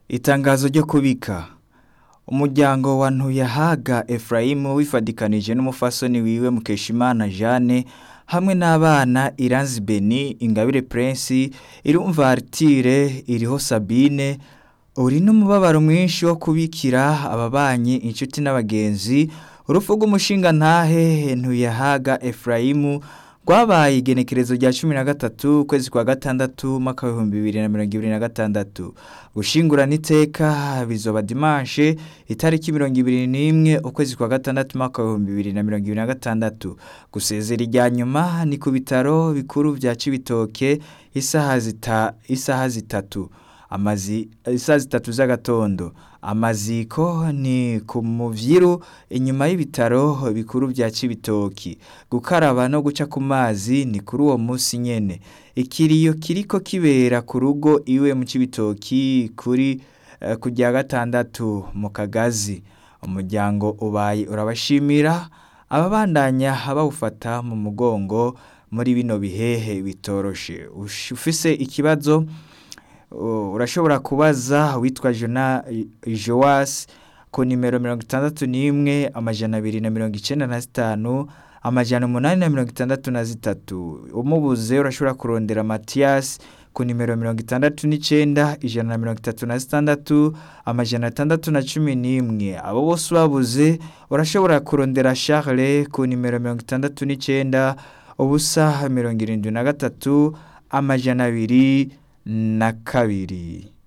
Itangazo ryo kubika umuryango wa Ntuyahaga Efrayimu wifadikanije n'umufasoni wiwe Mukeshimana Jeanne hamwe n'abana Iranzi Beni Ingabire Prince Irumva Artire iriho Sabine uri n'umubabaro mwinshi wo kubikira ababanyi inshuti n'abagenzi urupfu rw'umushinga ntahe Ntuyahaga Efrayimu rwabaye igenekerezo rya cumi na gatatu ukwezi kwa gatandatu mwaka w'ibihumbi bibiri na mirongo ibiri na gatandatu gushingurana iteka bizoba dimanshe itariki mirongo ibiri n'imwe ukwezi kwa gatandatu mwaka w'ibihumbi bibiri na mirongo ibiri na gatandatu gusezera irya nyuma ni ku bitaro bikuru vya Cibitoke isaha zita isaha zitatu amazi isaha zitatu z'agatondo amaziko ni ku muvyiru inyuma y'ibitaro bikuru vya Cibitoki gukaraba no guca ku mazi ni kuri uwo musi nyene ikiriyo kiriko kibera ku rugo iwe mu Cibitoki kuri uh, kujya gatandatu mu kagazi umuryango ubaye urabashimira ababandanya bawufata mu mugongo muri bino bihehe bitoroshe ufise ikibazo urashobora kubaza witwa jona joas ku nimero mirongo itandatu n'imwe amajana abiri na mirongo icenda na zitanu amajana umunani na mirongo itandatu na zitatu umubuze urashobora kurondera matiyasi ku nimero mirongo itandatu n'icenda ijana na mirongo itatu na zitandatu amajana atandatu na cumi n'imwe abo bose ubabuze urashobora kurondera charles ku nimero mirongo itandatu n'icenda ubusa mirongo irindwi na gatatu amajana abiri na kabiri